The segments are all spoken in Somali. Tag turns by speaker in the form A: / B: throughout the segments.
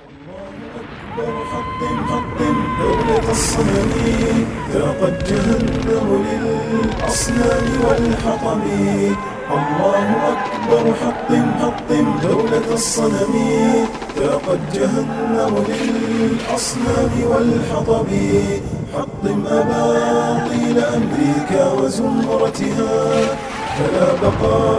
A: أكبر حطم حطم دولة الصنم ذاقت جهنم للأصنام والحطم الله أكبر حطم حطم دولة الصنم ذاقت جهنم للأصنام والحطم حطم أباطيل أمريكا وزمرتها فلا بقاء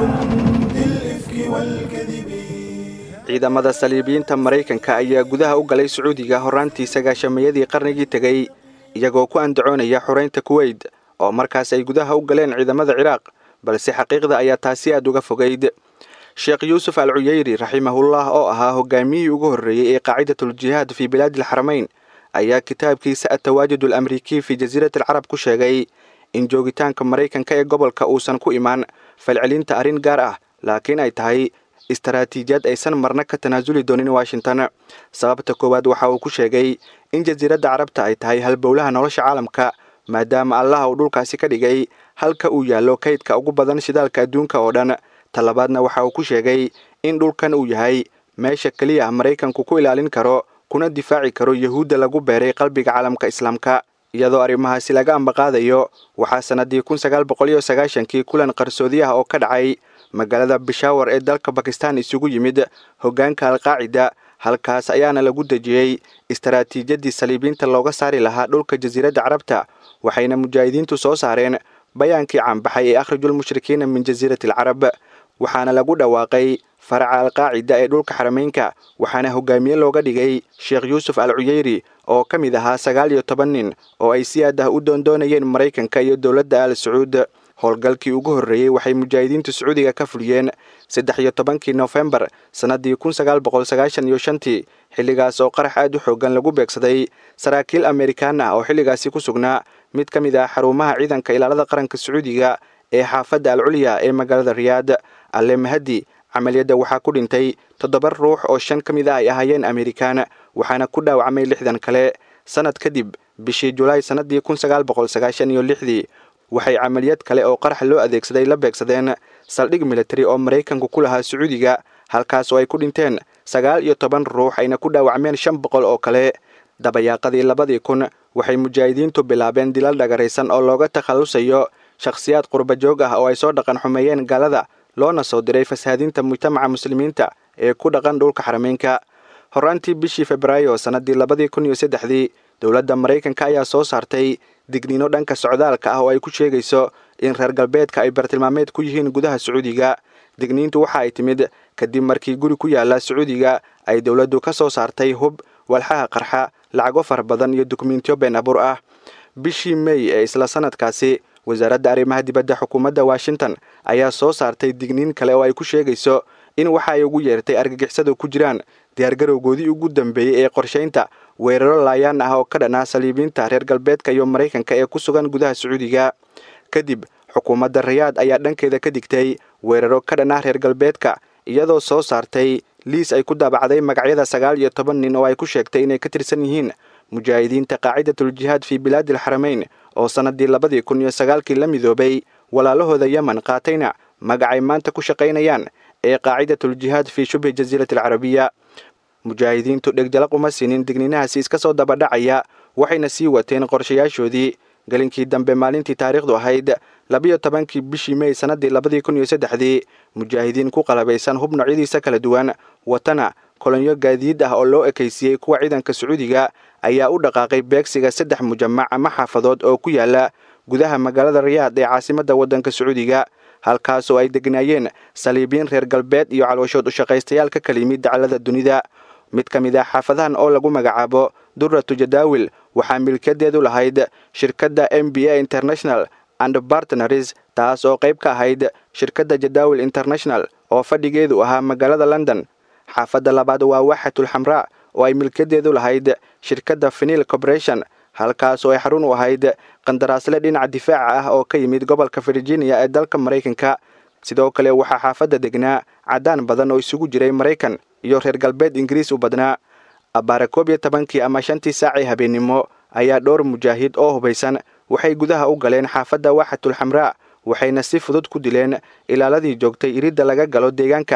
A: لجند الإفك والكذب
B: ciidamada saliibiyiinta maraykanka ayaa gudaha u galay sacuudiga horraantii sagaashamayadii qarnigii tegey iyagoo ku andacoonaya xoraynta kuweyt oo markaas ay gudaha u galeen ciidamada ciraaq balse xaqiiqda ayaa taasi aad uga fogayd sheekh yuusuf al cuyeyri raximahullah oo ahaa hogaamiyihii ugu horreeyey ee qaacidatuljihaad fii bilaadi alxaramayn ayaa kitaabkiisa atawaajud alamrikiy fii jasiirati alcarab ku sheegay in joogitaanka maraykanka ee gobolka uusan ku imaan falcelinta arrin gaar ah laakiin ay tahay istaraatiijiyad aysan marna ka tanaasuli doonin washington sababta koowaad waxa uu ku sheegay in jasiiradda carabta ay tahay halbowlaha nolosha caalamka maadaama allaha uu dhulkaasi ka dhigay halka uu yaallo kaydka ugu badan shidaalka adduunka oo dhan talabaadna waxa uu ku sheegay in dhulkan uu yahay meesha keliya maraykanku ku ilaalin karo kuna difaaci karo yuhuudda lagu beeray qalbiga caalamka islaamka iyadoo arrimahaasi laga ambaqaadayo waxaa sannadii kun sagaal boqol iyo sagaashankii kulan qarsoodi ah oo ka dhacay magaalada bishaawar ee dalka bakistan isugu yimid hoggaanka alqaacida halkaas ayaana lagu dejiyey istaraatiijiyadii saliibiinta looga saari lahaa dhulka jasiiradda carabta waxayna mujaahidiintu soo saareen bayaankii caanbaxay ee akhrijulmushrikiina min jasiirati alcarab waxaana lagu dhawaaqay faraca alqaacida ee dhulka xarameynka waxaana hogaamiye looga dhigay sheekh yuusuf al cuyeyri oo ka mid ahaa sagaal iyo toban nin oo ay si aad ah u doondoonayeen maraykanka iyo dowladda al sacuud howlgalkii ugu horreeyey waxay mujaahidiintu sacuudiga ka fuliyeen saddex iyo tobankii nofembar sannaddii kun sagaal boqol sagaashan iyo shantii xilligaas oo qarax aad u xoogan lagu beegsaday saraakiil amerikaan ah oo xilligaasi ku sugnaa mid ka mid ah xarumaha ciidanka ilaalada qaranka sacuudiga ee xaafadda al culya ee magaalada riyaad alle mahadi camaliyadda waxaa ku dhintay toddoba ruux oo shan ka mid ah ay ahaayeen amerikaan waxaana ku dhaawacmay lixdan kale sannad kadib bishii julaay sannaddii kun sagaal boqol sagaashan iyo lixdii waxay camaliyad kale oo qarax loo adeegsaday la beegsadeen saldhig militari oo maraykanku ku lahaa sacuudiga halkaas oo ay ku dhinteen sagaal iyo toban ruux ayna ku dhaawacmeen shan boqol oo kale dabayaaqadii labadii kun waxay mujaahidiintu bilaabeen dilal dhagaraysan oo looga takhallusayo shakhsiyaad qurbajoog ah oo ay soo dhaqan xumeeyeen gaalada loona soo diray fasahaadinta mujtamaca muslimiinta ee ku dhaqan dhulka xarameynka horraantii bishii febraayo sannaddii labadii kun iyo saddexdii dowladda maraykanka ayaa soo saartay digniino dhanka socdaalka ah oo ay ku sheegayso in reer galbeedka ay bartilmaameed ku yihiin gudaha sacuudiga digniintu waxa ay timid kadib markii guri ku yaala sacuudiga ay dowladdu ka soo saartay hub walxaha qarxa lacago fara badan iyo dukumentiyo been abuur ah bishii mey ee isla sanadkaasi wasaaradda arrimaha dibadda xukuumadda washington ayaa soo saartay digniin kale oo ay ku sheegayso in waxa ay ugu yeertay argagixisadu ku jiraan diyaargarowgoodii ugu dambeeyey ee qorshaynta weeraro laayaan ah oo ka dhan ah saliibiinta reer galbeedka iyo maraykanka ee ku sugan gudaha sacuudiga kadib xukuumadda rayaad ayaa dhankeeda ka digtay weeraro ka dhan ah reer galbeedka iyadoo soo saartay liis ay ku daabacday magacyada sagaal iyo toban nin oo ay ku sheegtay inay ka tirsan yihiin mujaahidiinta qaacidatuljihaad fii bilaadi alxarameyn oo sannaddii labadii kun iyo sagaalkii la midoobay walaalahooda yemen qaatayna magacay maanta ku shaqaynayaan ee qaacidatuljihaad fii shubhi jasiirati alcarabiya mujaahidiintu dhegjalaq uma siinin digniinahaasi iska soo dabadhacaya waxayna sii wateen qorshayaashoodii gelinkii dambe maalintii taariikhdu ahayd labiyo tobankii bishii mey sannaddii labadii kun iyo saddexdii mujaahidiin ku qalabaysan hub noocyadiisa kala duwan watana kolonyo gaadiid ah oo loo ekaysiiyey kuwa ciidanka sacuudiga ayaa u dhaqaaqay beegsiga saddex mujamac ama xaafadood oo ku yaala gudaha magaalada rayaad ee caasimadda waddanka sacuudiga halkaas oo ay degnaayeen saliibiin reer galbeed iyo calooshood u shaqaystayaal ka kala yimid dacallada dunida mid ka mid ah xaafadahan oo lagu magacaabo durratu jadaawil waxaa milkiyadeedu lahayd shirkadda m b a international and bartnaris taas oo qayb ka ahayd shirkadda jadaawil international oo fadhigeedu ahaa magaalada london xaafadda labaad waa waaxatul xamraa oo ay milkiyadeedu lahayd shirkadda fenil corporation halkaas oo ay xarun u ahayd qandaraasle dhinaca difaaca ah oo ka yimid gobolka virginia ee dalka maraykanka sidoo kale waxaa xaafadda degnaa caddaan badan oo isugu jiray maraykan iyo reer galbeed ingiriis u badnaa abbaare koob iyo tobankii ama shantii saacii habeennimo ayaa dhowr mujaahid oo hubaysan waxay gudaha u galeen xaafadda waaxatul xamraa waxayna si fudud ku dileen ilaaladii joogtay iridda laga galo deegaanka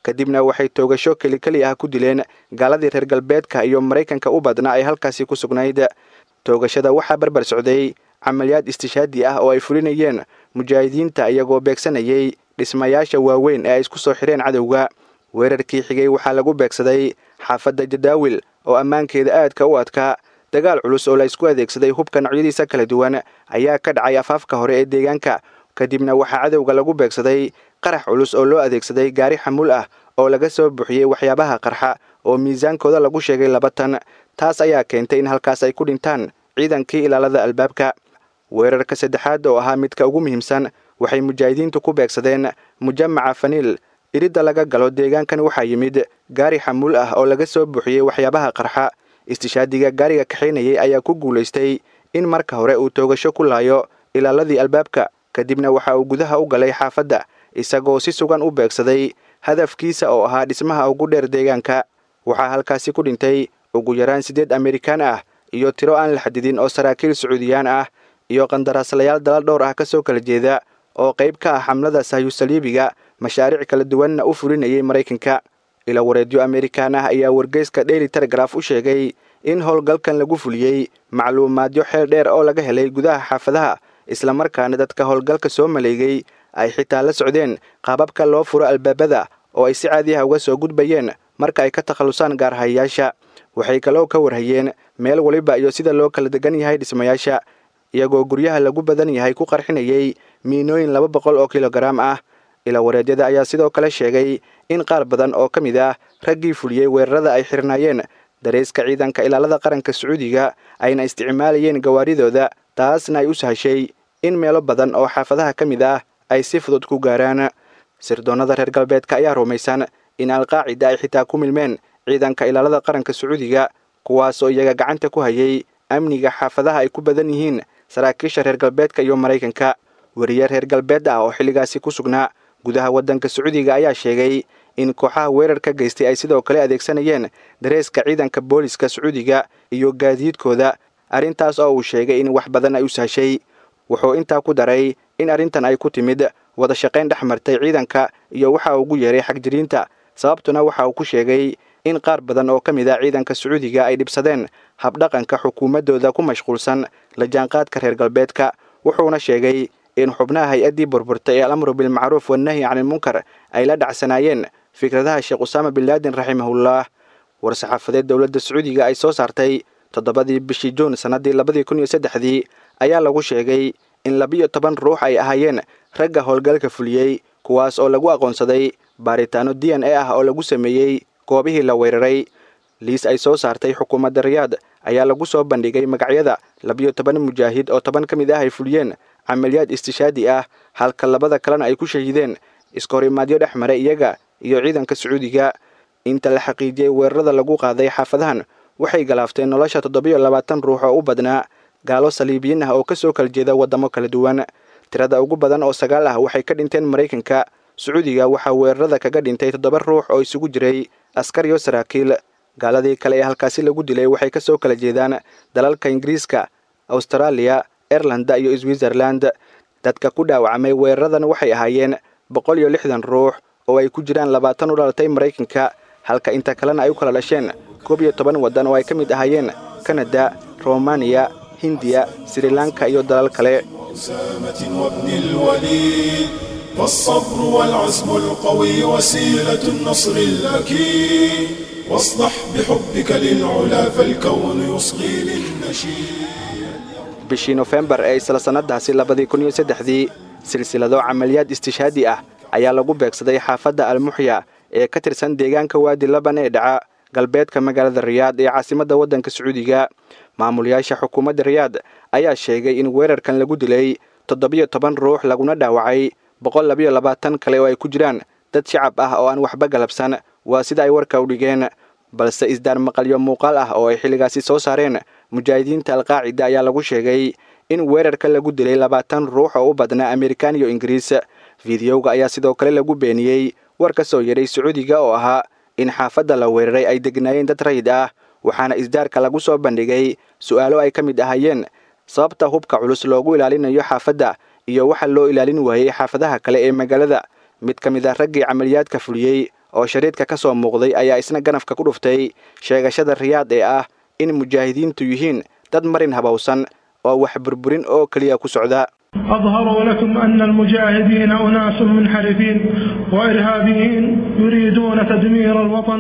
B: kadibna waxay toogasho kelikeli ah ku dileen gaaladii reer galbeedka iyo maraykanka u badnaa ay halkaasi ku sugnayd toogashada waxaa barbar socday camaliyaad istishaadi ah oo ay fulinayeen mujaahidiinta iyagoo beegsanayay dhismayaasha waaweyn ee ay isku soo xireen cadowga weerarkii xigay waxaa lagu beegsaday xaafadda jadaawil oo ammaankeeda aadka u adkaa dagaal culus oo la isku adeegsaday hubka noocyadiisa kala duwan ayaa ka dhacay afaafka hore ee deegaanka kadibna waxaa cadowga lagu beegsaday qarax culus oo loo adeegsaday gaari xamuul ah oo laga soo buuxiyey waxyaabaha qarxa oo miisaankooda lagu sheegay laba tan taas ayaa keentay in halkaas ay ku dhintaan ciidankii ilaalada albaabka weerarka saddexaad oo ahaa midka ugu muhiimsan waxay mujaahidiintu ku beegsadeen mujamaca faniil iridda laga galo deegaankan waxaa yimid gaari xamuul ah oo laga soo buuxiyey waxyaabaha qarxa istishaadiga gaariga kaxaynayay ayaa ku guulaystay in marka hore uu toogasho ku laayo ilaaladii albaabka kadibna waxa uu gudaha u galay xaafadda isagoo si sugan u beegsaday hadafkiisa oo ahaa dhismaha ugu dheer deegaanka waxaa halkaasi ku dhintay ugu yaraan siddeed amerikaan ah iyo tiro aan la xadidin oo saraakiil sacuudiyaan ah iyo qandaraaslayaal dalal dhowr ah ka soo kala jeeda oo qayb ka ah xamlada sahyusaliibiga mashaariic kala duwanna u fulinayay maraykanka ila wareedyo amerikaan ah ayaa wargeyska daily telegraf u sheegay in howlgalkan lagu fuliyey macluumaadyo xeel dheer oo laga helay gudaha xaafadaha islamarkaana dadka howlgalka soo maleegay ay xitaa la socdeen qaababka loo furo albaabada oo ay si caadi ah uga soo gudbayeen marka ay ka takhallusaan gaarhayayaasha waxay kaloo ka warhayeen meel waliba iyo sida loo kala degan yahay dhismayaasha iyagoo guryaha lagu badan yahay ku qarxinayay miinooyin laba boqol oo kilogaraam ah ila wareedyada ayaa sidoo kale sheegay in qaar badan oo ka mid ah raggii fuliyey weerarada ay xirnaayeen dareyska ciidanka ilaalada qaranka sacuudiga ayna isticmaalayeen gawaaridooda taasna ay u sahashay in meelo badan oo xaafadaha ka mid ah ay si fudud ku gaaraan sirdoonnada reer galbeedka ayaa rumaysan in alqaacida ay xitaa ku milmeen ciidanka ilaalada qaranka sacuudiga kuwaasoo iyaga gacanta ku hayay amniga xaafadaha ay ku badan yihiin saraakiisha reer galbeedka iyo maraykanka weriye reer galbeed ah oo xilligaasi ku sugnaa gudaha waddanka sacuudiga ayaa sheegay in kooxaha weerar ka geystay ay sidoo kale adeegsanayeen dareeska ciidanka booliska sacuudiga iyo gaadiidkooda arrintaas oo uu sheegay in wax badan ay u sahshay wuxuu intaa ku daray in arrintan ay ku timid wada shaqayn dhex martay ciidanka iyo waxa ugu yeeray xagjiriinta sababtuna waxa uu ku sheegay in qaar badan oo ka mid ah ciidanka sacuudiga ay dhibsadeen habdhaqanka xukuumaddooda ku mashquulsan la jaanqaadka reer galbeedka wuxuuna sheegay in xubnaha hay-addii burburtay ee alamru bilmacruuf wannahyi canilmunkar ay la dhacsanaayeen fikradaha sheekh usaama bin laadin raximahullah war-saxaafadeed dowladda sacuudiga ay soo saartay toddobadii bishii juun sannaddii labadii kun iyo saddexdii ayaa lagu sheegay in labiyo toban ruux ay ahaayeen ragga howlgalka fuliyey kuwaas oo lagu aqoonsaday baaritaano d n a ah oo lagu sameeyey goobihii la weeraray liis ay soo saartay xukuumadda riyaad ayaa lagu soo bandhigay magacyada labiyo toban mujaahid oo toban ka mid ah ay fuliyeen camaliyaad istishaadi ah halka labada kalena ay ku shahiideen iskahorimaadyo dhex maray iyaga iyo ciidanka sacuudiga inta la xaqiijiyey weerarada lagu qaaday xaafadahan waxay galaafteen nolosha toddobiyo labaatan ruux oo u badnaa gaalo saliibiyiin ah oo ka soo kala jeeda waddamo kala duwan tirada ugu badan oo sagaal ah waxay ka dhinteen maraykanka sacuudiga waxaa weerarada kaga dhintay toddoba ruux oo isugu jiray askar iyo saraakiil gaaladii kale ee halkaasi lagu dilay waxay ka soo kala jeedaan dalalka ingiriiska austraaliya airlanda iyo switzerland dadka ku dhaawacmay weeraradan waxay ahaayeen boqol iyo lixdan ruux oo ay ku jiraan labaatan u dhalatay maraykanka halka inta kalena ay u kala dhasheen koob iyo toban waddan oo ay ka mid ahaayeen kanada romaniya hindiya srilanka iyo dalal kale
A: أسامة وابن الوليد فالصبر والعزم القوي وسيلة النصر الأكيد واصدح بحبك للعلا فالكون يصغي للنشيد
B: bishii nofembar ee isla sannadaasi labadii kun iyo saddexdii silsilado camaliyaad istishaadi ah ayaa lagu beegsaday xaafadda almuxya ee ka tirsan deegaanka waadi laban ee dhaca galbeedka magaalada riyaad ee caasimadda waddanka sacuudiga maamulayaasha xukuumadda riyaad ayaa sheegay in weerarkan lagu dilay toddobiyo toban ruux laguna dhaawacay boqol labiyo labaatan kale oo ay ku jiraan dad shacab ah oo aan waxba galabsan waa sida ay warka u dhigeen balse isdaar maqalyo muuqaal ah oo ay xilligaasi soo saareen mujaahidiinta alqaacida ayaa lagu sheegay in weerarka lagu dilay labaatan ruux oo u badnaa amerikan iyo ingiriis fideoga ayaa sidoo kale lagu beeniyey war ka soo yeedhay sacuudiga oo ahaa in xaafadda la weeraray ay degnaayeen dad rayid ah waxaana isdaarka lagu soo bandhigay su'aalo ay ka mid ahaayeen sababta hubka culus loogu ilaalinayo xaafadda iyo waxa loo ilaalin waayey xaafadaha kale ee magaalada mid ka mid ah raggii camaliyaadka fuliyey oo shariidka ka soo muuqday ayaa isna ganafka ku dhuftay sheegashada riyaad ee ah in mujaahidiintu yihiin dad marin habowsan oo wax burburin oo keliya ku socda
C: أظهروا لكم أن المجاهدين أناس منحرفين وإرهابيين يريدون تدمير الوطن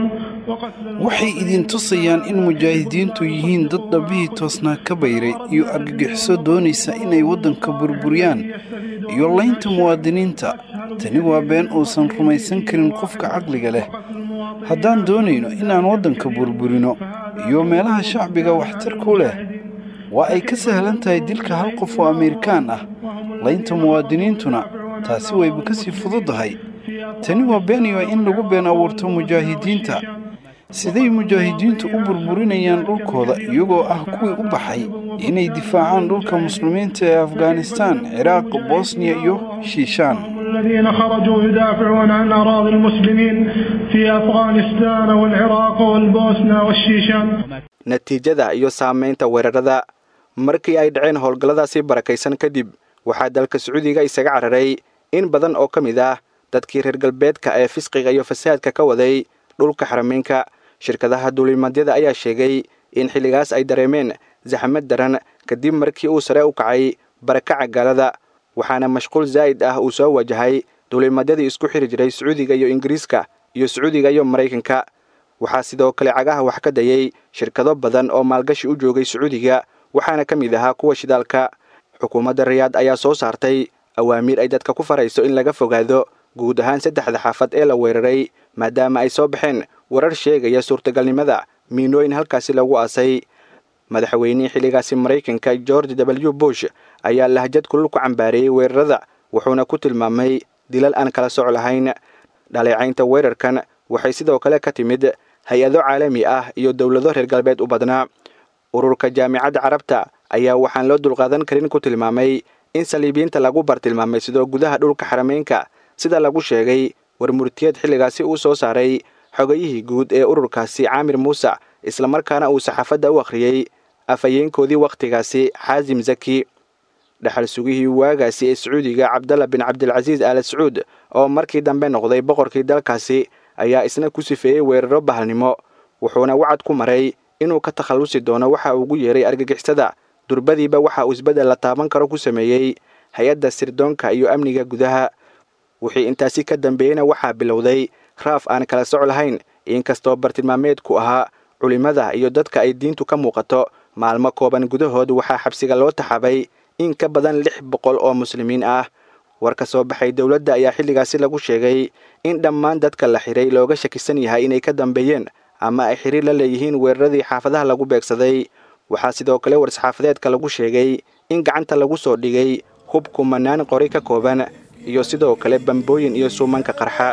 D: waxay idin tusayaan in mujaahidiintu yihiin dad dhabbihii toosnaa ka bayray iyo argagixiso doonaysa inay waddanka burburiyaan iyo laynta muwaadiniinta tani waa been uusan rumaysan karin qofka caqliga leh haddaan doonayno inaan waddanka burburino iyo meelaha shacbiga waxtar ku leh waa ay ka sahlan tahay dilka hal qof oo ameerikaan ah laynta muwaadiniintuna taasi wayba ka sii fududahay tani waa beeniyo in lagu been abuurto mujaahidiinta siday mujaahidiintu u burburinayaan dhulkooda iyagoo ah kuwii u baxay inay difaacaan dhulka muslimiinta ee afghanistaan ciraaq bosniya iyo shiishaan
C: الذين خرجوا يدافعون عن أراضي المسلمين في أفغانستان والعراق والبوسنة والشيشان
B: natiijada iyo saamaynta weerarada markii ay dhaceen howlgalladaasi barakaysan kadib waxaa dalka sacuudiga isaga cararay in badan oo ka mid ah dadkii reer galbeedka ee fisqiga iyo fasaadka ka waday dhulka xarameynka shirkadaha duulimadyada ayaa sheegay in xilligaas ay dareemeen saxmad daran kadib markii uu sare u kacay barakaca gaalada waxaana mashquul zaa'id ah uu soo wajahay duulimadyadii isku xiri jiray sacuudiga iyo ingiriiska iyo sacuudiga iyo maraykanka waxaa sidoo kale cagaha wax ka dayay shirkado badan oo maalgashi u joogay sacuudiga waxaana ka mid ahaa kuwa shidaalka xukuumadda rayaad ayaa soo saartay awaamiir ay dadka ku farayso in laga fogaado guud ahaan saddexda xaafad ee la weeraray maadaama ay soo baxeen warar sheegaya suurtagalnimada miinooyin halkaasi lagu aasay madaxweynihii xilligaasi maraykanka george w bush ayaa lahjad kulul ku cambaareeyey weerarada wuxuuna ku tilmaamay dilal aan kala soc lahayn dhaleecaynta weerarkan waxay sidoo kale ka timid hay-ado caalami ah iyo dowlado reer galbeed u badnaa ururka jaamicadda carabta ayaa waxaan loo dulqaadan karin ku tilmaamay in saliibiyiinta lagu bartilmaamay sidoo gudaha dhulka xarameynka sida lagu sheegay war murtiyeed xilligaasi uu soo saaray xogayihii guud ee ururkaasi caamir muuse islamarkaana uu saxaafadda u akhriyey afhayeenkoodii wakhtigaasi xaasim zaki dhexal sugihii waagaasi ee sacuudiga cabdalla bin cabdilcasiis aala sacuud oo markii dambe noqday boqorkii dalkaasi ayaa isna ku sifeeyey weeraro bahalnimo wuxuuna wacad ku maray inuu ka takhallusi doono waxa ugu yeeray argagixisada durbadiiba waxa uu isbeddel la taaban karo ku sameeyey hay-adda sirdoonka iyo amniga gudaha wixii intaasi ka dambeeyeyna waxaa bilowday raaf aan kala soc lahayn inkastoo bartilmaameedku ahaa culimmada iyo dadka ay diintu ka muuqato maalmo kooban gudahood waxaa xabsiga loo taxabay in ka badan lix boqol oo muslimiin ah war ka soo baxay dowladda ayaa xilligaasi lagu sheegay in dhammaan dadka la xiray looga shakisan yahay inay ka dambeeyeen ama ay xiriir la leeyihiin weeraradii xaafadaha lagu beegsaday waxaa sidoo kale war-saxaafadeedka lagu sheegay in gacanta lagu soo dhigay hub kumanaan qori ka kooban iyo sidoo kale bambooyin iyo suumanka qarxa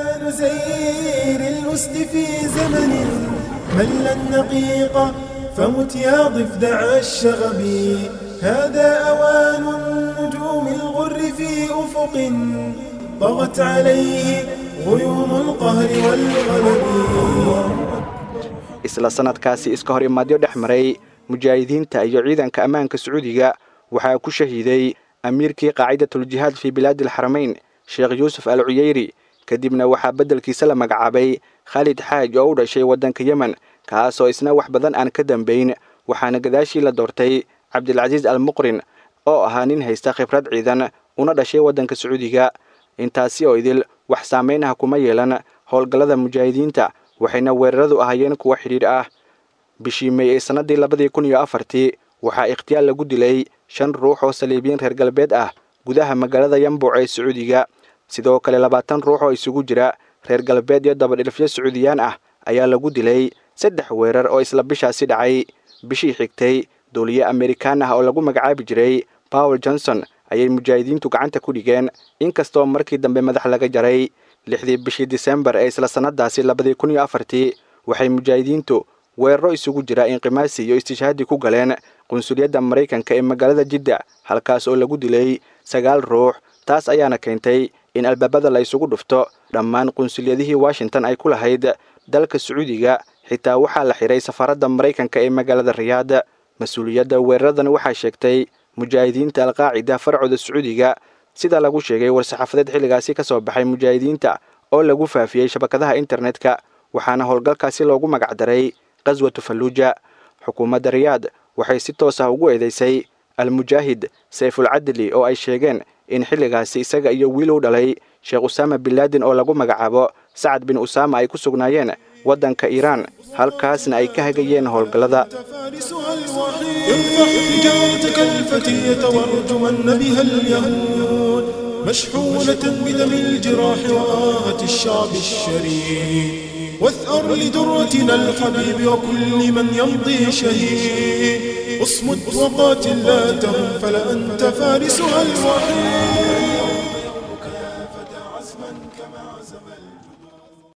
E: زير الأسد في زمن مل النقيق فمت يا ضفدع الشغب هذا أوان النجوم الغر في أفق طغت عليه غيوم القهر والغلب
B: isla sanadkaasi iska hor imaadyo dhex maray mujaahidiinta iyo ciidanka ammaanka sacuudiga waxaa ku shahiiday amiirkii qaacidatuljihaad fii bilaadi alxaramayn sheekh yuusuf al cuyeyri kadibna waxaa beddelkiisa la magacaabay khaalid xaaj oo u dhashay waddanka yemen kaasoo isna wax badan aan ka dambayn waxaana gadaashii la doortay cabdilcasiis al muqrin oo ahaa nin haysta khibrad ciidan una dhashay waddanka sacuudiga intaasi oo idil wax saamayn ah kuma yeelan howlgallada mujaahidiinta waxayna weeraradu ahaayeen kuwa xidhiidh ah bishii may ee sannaddii labadii kun iyo afartii waxaa ikhtiyaal lagu dilay shan ruux oo saliibiyiin reer galbeed ah gudaha magaalada yambuc ee sacuudiga sidoo kale labaatan ruux oo isugu jira reer galbeed iyo dabadhilfyo sacuudiyaan ah ayaa lagu dilay saddex weerar oo isla bishaasi dhacay bishii xigtay duuliye amerikaan ah oo lagu magacaabi jiray bawel johnson ayay mujaahidiintu gacanta ku dhigeen inkastoo markii dambe madax laga jaray lixdii bishii disembar ee isla sannadaasi labadii kun iyo afartii waxay mujaahidiintu weeraro isugu jira inqimaasi iyo istishhaadi ku galeen qunsuliyadda maraykanka ee magaalada jidda halkaas oo lagu dilay sagaal ruux taas ayaana keentay in albaabada la isugu dhufto dhammaan qunsuliyadihii washington ay ku lahayd dalka sacuudiga xitaa waxaa la xiray safaaradda maraykanka ee magaalada riyaad mas-uuliyadda weeraradan waxaa sheegtay mujaahidiinta alqaacida farcooda sacuudiga sida lagu sheegay war-saxaafadeed xilligaasi ka soo baxay mujaahidiinta oo lagu faafiyey shabakadaha internetka waxaana howlgalkaasi loogu magacdaray qaswatu falluuja xukuumadda riyaad waxay si toos ah ugu eedeysay almujaahid sayfulcadli oo ay sheegeen in xilligaasi isaga iyo wiil u dhalay sheekh usaama binlaadin oo lagu magacaabo sacad bin usaama ay ku sugnaayeen waddanka iiraan halkaasna ay ka hagayeen howlgallada
A: فارسها الوحيد ارفع حجارتك الفتية وارجمن بها اليهود مشحونة بدم الجراح وآهة الشعب الشريد واثأر لدرتنا الحبيب وكل من يمضي شهيد اصمت وقاتل لا تهم فلأنت فارسها الوحيد